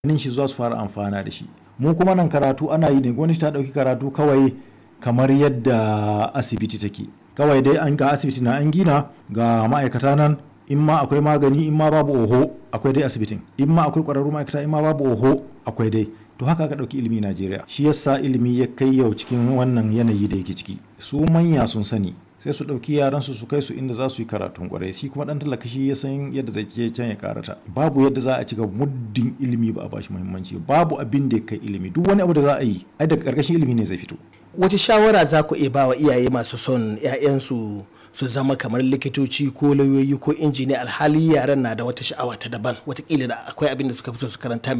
ganin shi za su fara amfana da shi mu kuma nan karatu ana yi ne gwamnati ta ɗauki karatu kawai kamar yadda asibiti take kawai dai an ga asibiti na an gina ga ma'aikata nan in ma akwai magani in ma babu oho akwai dai asibitin in ma akwai ƙwararru ma'aikata in ma babu oho akwai dai to haka ka ɗauki ilimi Najeriya shi yasa ilimi ya kai yau cikin wannan yanayi da yake ciki su manya sun sani sai su ɗauki yaran su su kai su inda za su yi karatun kwarai shi kuma ɗan talaka shi ya san yadda zai je can ya karata babu yadda za a ci gaba muddin ilimi ba a bashi muhimmanci babu abin da ya kai ilimi duk wani abu da za a yi ai daga ƙarƙashin ilimi ne zai fito wace shawara za ku iya ba wa iyaye masu son 'ya'yansu su zama kamar likitoci ko lauyoyi ko injiniya alhali yaran na da wata sha'awa ta daban watakila da akwai abin da suka fi so su karanta